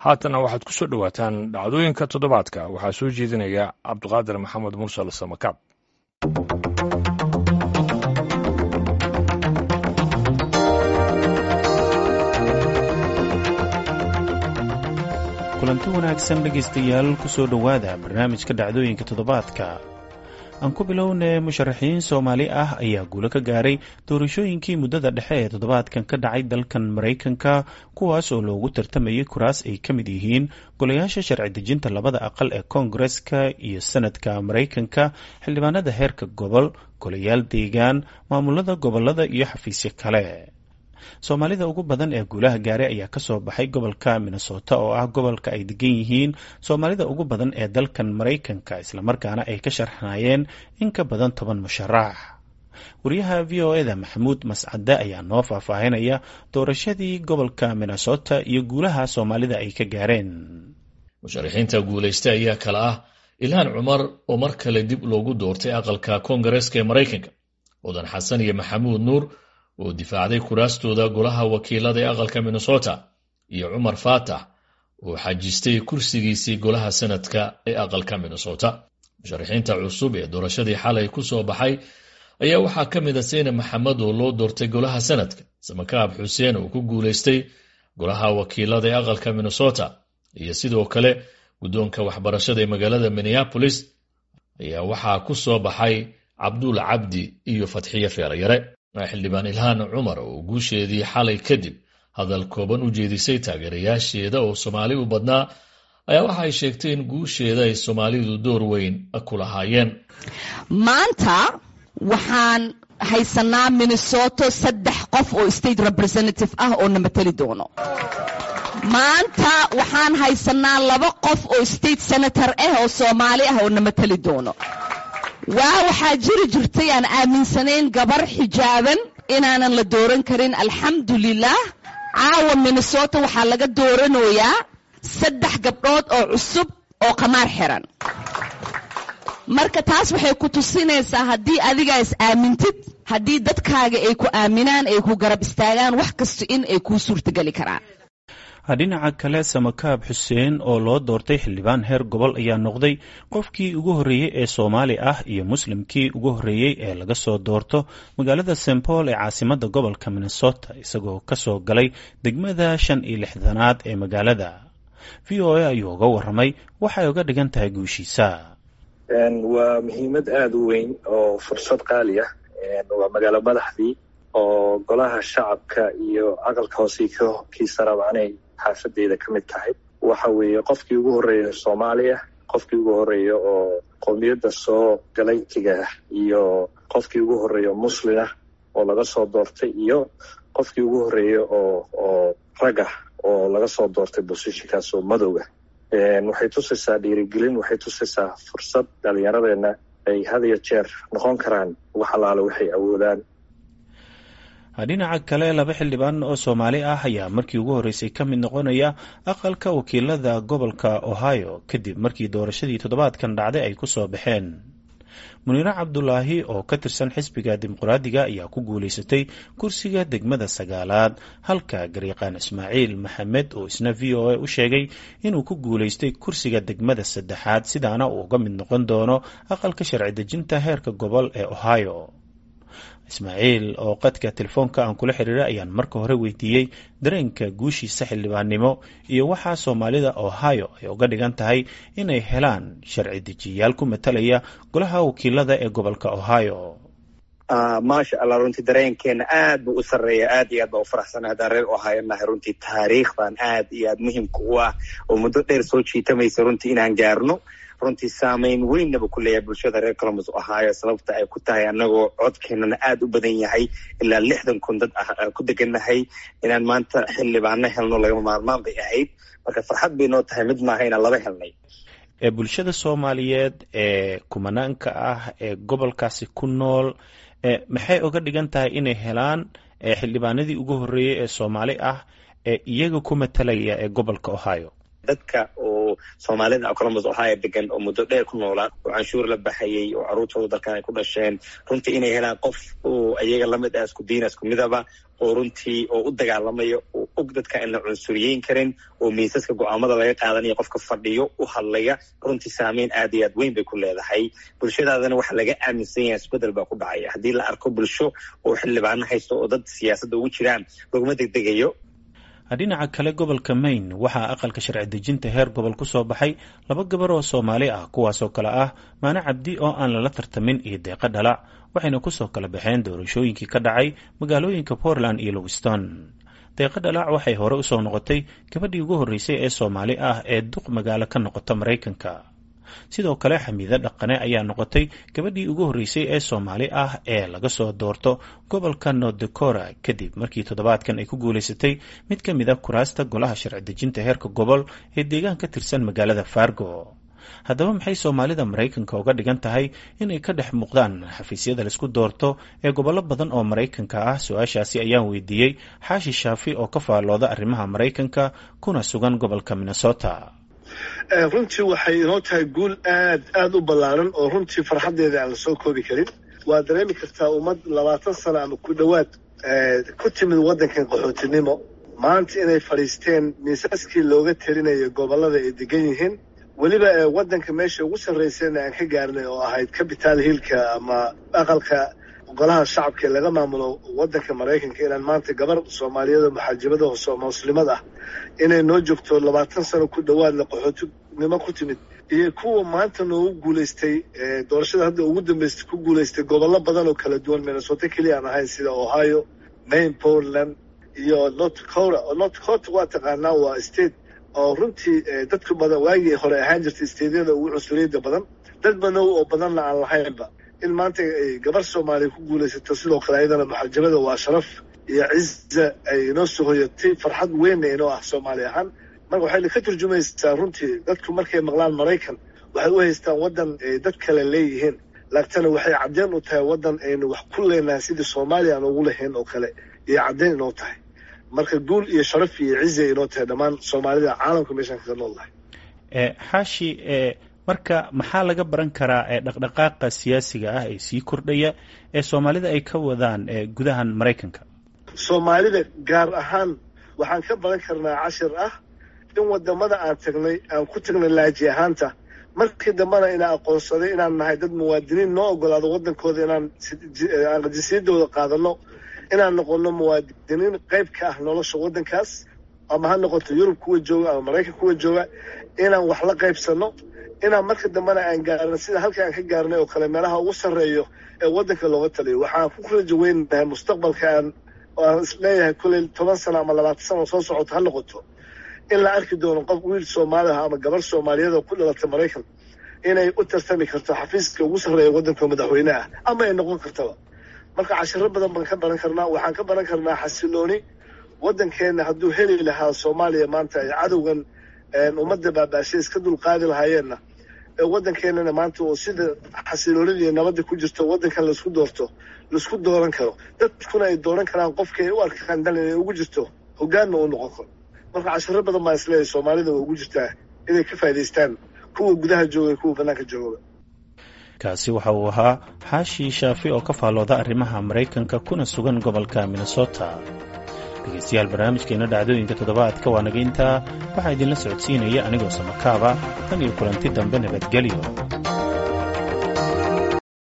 haatana waxaad ku soo dhowaataan dhacdooyinka toddobaadka waxaa soo jeedinaya cabduqaadir maxamed mursal samakaab kulanti wanaagsan dhegaystayaal ku soo dhowaada barnaamijka dhacdooyinka toddobaadka aan ku bilownay musharaxiin soomaali ah ayaa guulo ka gaaray doorashooyinkii muddada dhexe ee toddobaadkan ka dhacay dalkan maraykanka kuwaas oo loogu tartamayay kuraas ay ka mid yihiin golayaasha sharci dejinta labada aqal ee koongareska iyo sanadka maraykanka xildhibaanada heerka gobol golayaal deegaan maamulada gobolada iyo xafiisyo kale soomaalida ugu badan ee guulaha gaaray ayaa kasoo baxay gobolka minnesota oo ah gobolka ay degan yihiin soomaalida ugu badan ee dalkan maraykanka islamarkaana ay ka sharxanayeen in ka badan toban musharax wariyaha v o eda maxamuud mascade ayaa noo faahfaahinaya doorashadii gobolka minnesota iyo guulaha soomaalida ay ka gaareen musharaxiinta guulaysta ayaa kala ah ilhaan cumar oo mar kale dib loogu doortay aqalka koongareska ee maraykanka mudan xasan iyo maxamuud nuur oo difaacday kuraastooda golaha wakiilada ee aqalka minnesota iyo cumar faatax oo xajistay kursigiisii golaha sanadka ee aqalka minnesota musharaxiinta cusub ee doorashadii xalay ku soo baxay ayaa waxaa ka mid a seyne maxamed oo loo doortay golaha sanadka samakaab xuseen oo ku guulaystay golaha wakiilada ee aqalka minnesota iyo sidoo kale guddoonka waxbarashada ee magaalada minneapolis ayaa waxaa ku soo baxay cabduul cabdi iyo fatxiye feelayare xildhibaan ilhaan cumar oo guusheedii xalay kadib hadal kooban u jeedisay taageerayaasheeda oo soomaali u badnaa ayaa waxa ay sheegtay in guusheeda ay soomaalidu door weyn ku lahaayeen maanta waxaan haysanaa minnesoto saddex qof oo state representative ah oo na mateli doono maanta waxaan haysanaa laba qof oo state senator ah oo soomaali ah oo na mateli doono waa waxaa jiri jirtay aan aaminsanayn gabar xijaaban inaanan la dooran karin alxamdulilah caawa minnesota waxaa laga dooranayaa saddex gabdhood oo cusub oo qamaar xiran marka taas waxay ku tusinaysaa haddii adigaa is aamintid haddii dadkaaga ay ku aaminaan ay ku garab istaagaan wax kasta in ay kuu suurtageli karaan dhinaca kale samakaab xuseen oo loo doortay xildhibaan heer gobol ayaa noqday qofkii ugu horreeyey ee soomaali ah iyo muslimkii ugu horreeyey ee laga soo doorto magaalada st paul ee caasimadda gobolka minnesota isagoo ka soo galay degmada shan iyo lixdanaad ee magaalada v o a ayuu uga warramay waxay uga dhigan tahay guushiisa waa muhiimad aada u weyn oo fursad qaali ah waa magaalo madaxdii oo golaha shacabka iyo aqalka hoose kiisa rabaanay xaafadeeda ka mid tahay waxa weeye qofkii ugu horreeya soomaaliya qofkii ugu horreeya oo qowmiyadda soo galaytiga iyo qofkii ugu horreeya muslimah oo laga soo doortay iyo qofkii ugu horreeya oo oo ragah oo laga soo doortay bosishinkaas oo madowga waxay tusaysaa dhiirigelin waxay tusaysaa fursad dhalinyaradeenna ay had iyo jeer noqon karaan wax allaale waxay awoodaan dhinaca kale laba xildhibaan oo soomaali ah ayaa markii ugu horreysay ka mid noqonaya aqalka wakiilada gobolka ohio kadib markii doorashadii toddobaadkan dhacday ay ku soo baxeen muniire cabdulaahi oo ka tirsan xisbiga dimuqraadiga ayaa ku guulaysatay kursiga degmada sagaalaad halka gariiqaan ismaaciil maxamed oo isna v o a u sheegay inuu ku guulaystay kursiga degmada saddexaad sidaana uu uga mid noqon doono aqalka sharci dejinta heerka gobol ee ohio ismaaciil oo qadka telefoonka aan kula xiriiray ayaan marka hore weydiiyey dareenka guushiisa xildhibaannimo iyo waxaa soomaalida ohio ay uga dhigan tahay inay helaan sharci dejiyayaal ku matalaya golaha wakiilada ee gobolka ohio maasha allah runtii dareenkeena aad buu u sarreeya aad iyo aad baa u faraxsana haddaan reer ohio nahay runtii taariikhdan aad iyo aad muhimka u ah oo muddo dheer soo jiitamaysa runtii inaan gaarno runtii saameyn weynaba ku leeyahay bulshada reer colombus ohio sababta ay ku tahay annagoo codkeenana aada u badan yahay ilaa lixdan kun dad ah ku degannahay inaan maanta xildhibaano helno lagama maarmaan bay ahayd marka farxad bay noo tahay mid maaha inaan laba helnay ee bulshada soomaaliyeed ee kumanaanka ah ee gobolkaasi ku nool maxay uga dhigan tahay inay helaan xildhibaanadii ugu horreeyey ee soomaali ah ee iyaga ku matalaya ee gobolka ohio dadka oo oo soomaalida columbus ohio degan oo muddo dheer ku noolaa oo canshuur la baxayey oo caruurtooda dalkan ay ku dhasheen runtii inay helaan qof oo iyaga lamid ah isku diina isku midaba oo runtii oo u dagaalamaya oo og dadka aan la cunsuriyeyn karin oo miisaska go-aamada laga qaadanaya qofka fadhiyo u hadlaya runtii saameyn aad iyo aad weyn bay ku leedahay bulshadaadana waxa laga aaminsan yahay isbedel baa ku dhacaya haddii la arko bulsho oo xildhibaano haysto oo dad siyaasadda ugu jiraan laguma degdegayo dhinaca kale gobolka maine waxaa aqalka sharci dejinta heer gobol ku soo baxay laba gabar oo soomaali ah kuwaasoo kale ah maane cabdi oo aan lala tartamin iyo deeqo dhalac waxayna kusoo kala baxeen doorashooyinkii ka dhacay magaalooyinka portland iyo lowiston deeqo dhalac waxay hore usoo noqotay gabadhii ugu horreysay ee soomaali ah ee duq magaalo ka noqota maraykanka sidoo kale xamiide dhaqane ayaa noqotay gabadhii ugu horreysay ee soomaali ah ee laga soo doorto gobolka north dakora kadib markii toddobaadkan ay ku guulaysatay mid ka mid a kuraasta golaha sharci dejinta heerka gobol ee deegaan ka tirsan magaalada fargo haddaba maxay soomaalida maraykanka uga dhigan tahay inay ka dhex muuqdaan xafiisyada laisku doorto ee gobollo badan oo maraykanka ah su-aashaasi ayaan weydiiyey xaashi shaafi oo ka faallooda arrimaha maraykanka kuna sugan gobolka minnesota runtii waxay inoo tahay guul aad aada u ballaaran oo runtii farxaddeeda aan la soo koobi karin waa dareemi kartaa ummad labaatan sano ama ku dhowaad ku timid waddankan qaxootinimo maanta inay fadhiisteen miisaskii looga telinayo gobollada ay degan yihiin weliba waddanka meesha ugu sarraysayna aan ka gaarnay oo ahayd capital hillka ama aqalka golaha shacabka ee laga maamulo waddanka maraykanka inaan maanta gabar soomaaliyeed oo maxaajibada hoose oo muslimad ah inay noo joogto labaatan sano ku dhowaadna qaxootinimo ku timid iyo kuwa maanta noogu guulaystay doorashada hadda ugu dambaystay ku guulaystay gobollo badan oo kala duwan minnesota keliya aan ahayn sida ohio maine portland iyo north dakota oo north dakota waa taqaanaa waa state oo runtii dadku badan waagii hore ahaan jirtay steedyada ugu cunsuriyadda badan dad manow oo badanna aan lahaynba in maanta ay gabar soomaaliya ku guulaysato sidoo kale ayadana maxajabada waa sharaf iyo ciza ay inoo soo hoyatay farxad weynna inoo ah soomaali ahaan marka waxayna ka turjumaysaa runtii dadku markay maqlaan maraykan waxay u haystaan waddan ay dad kale leeyihiin laagtana waxay caddeyn u tahay waddan aynu wax ku leenahay sidii soomaaliya aan ugu lahayn oo kale iyo caddeyn inoo tahay marka guul iyo sharaf iyo ciza inoo tahay dhammaan soomaalida caalamka meeshaan kaga nool lahay xaashi marka maxaa laga baran karaa dhaqdhaqaaqa siyaasiga ah ee sii kordhaya ee soomaalida ay ka wadaan gudahan maraykanka soomaalida gaar ahaan waxaan ka baran karnaa cashir ah in wadamada aan tagnay aan ku tagnay laaji ahaanta markii dambena inaa aqoonsaday inaan nahay dad muwaadiniin noo ogolaado waddankooda inaan jinsiyadooda qaadano inaan noqono muwaadiniin qayb ka ah nolosha waddankaas ama ha noqoto yurub kuwa jooga ama maraykan kuwa jooga inaan wax la qaybsano inaan marka dambena aan gaarno sida halka aan ka gaarnay oo kale meelaha ugu sarreeyo ee waddanka looga taliyo waxaan ku rajo weynahay mustaqbalka aan aan isleeyahay kulley toban sano ama labaatan sano soo socoto ha noqoto in la arki doono qof wiil soomaali ah ama gabar soomaaliyeed oo ku dhalatay maraykan inay u tartami karto xafiiska ugu sarreeya waddanka madaxweyne ah ama ay noqon kartaba marka cashiro badan baan ka baran karnaa waxaan ka baran karnaa xasilooni waddankeenna hadduu heli lahaa soomaaliya maanta ay cadowgan ummadda baabaashay iska dulqaadi lahaayeenna waddankeenana maanta oo sida xasiloonida iyo nabadda ku jirto waddankan laisku doorto laisku dooran karo dadkuna ay dooran karaan qofka ay u arkaan dal inay ugu jirto hogaanna uu noqon karo marka cashiro badan baa isleeyahay soomaalida waa ugu jirtaa inay ka faa'idaystaan kuwa gudaha jooga kuwa bannaanka joogaba kaasi waxa uu ahaa xaashi shaafi oo ka faallooda arrimaha maraykanka kuna sugan gobolka minnesota dhegeystayaal barnaamijkeena dhacdooyinka toddobaadka waa naga intaa waxaa idinla socodsiinaya anigoo samakaaba tan iyo kulanti dambe nabadgelyo